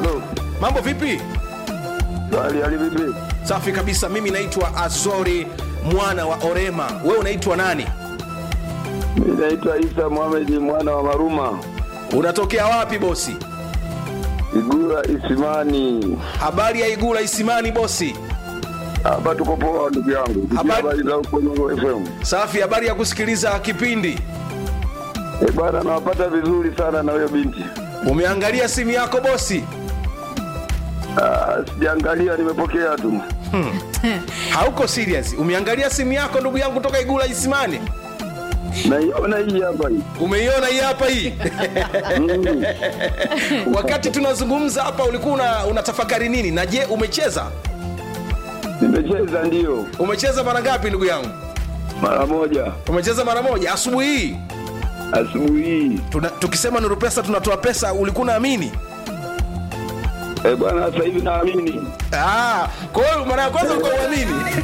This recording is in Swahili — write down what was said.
Halo. mambo vipi Hali hali vipi? safi kabisa mimi naitwa azori mwana wa orema wewe unaitwa nani Mimi naitwa Isa Mohamed mwana wa Maruma. unatokea wapi bosi Igura Isimani. habari ya igula isimani bosi Hapa tuko poa ndugu yangu. Sikia Habari- Habari za huko Nyongo FM. safi habari ya kusikiliza kipindi Eh, bwana nawapata vizuri sana na huyo binti. umeangalia simu yako bosi Ah, sijaangalia nimepokea tu. hauko serious umeangalia simu yako ndugu yangu toka igula isimani Naiona hii hapa hii. umeiona hii hapa hii Mm. wakati tunazungumza hapa ulikuwa una, unatafakari nini na je umecheza Nimecheza ndio umecheza mara ngapi ndugu yangu mara moja umecheza mara moja asubuhi hii asubuhi hii. Tuna, tukisema nuru pesa tunatoa pesa ulikuwa unaamini Eh, bwana sasa hivi naamini. Ah, kwa hiyo mara ya kwanza ulikuwa uamini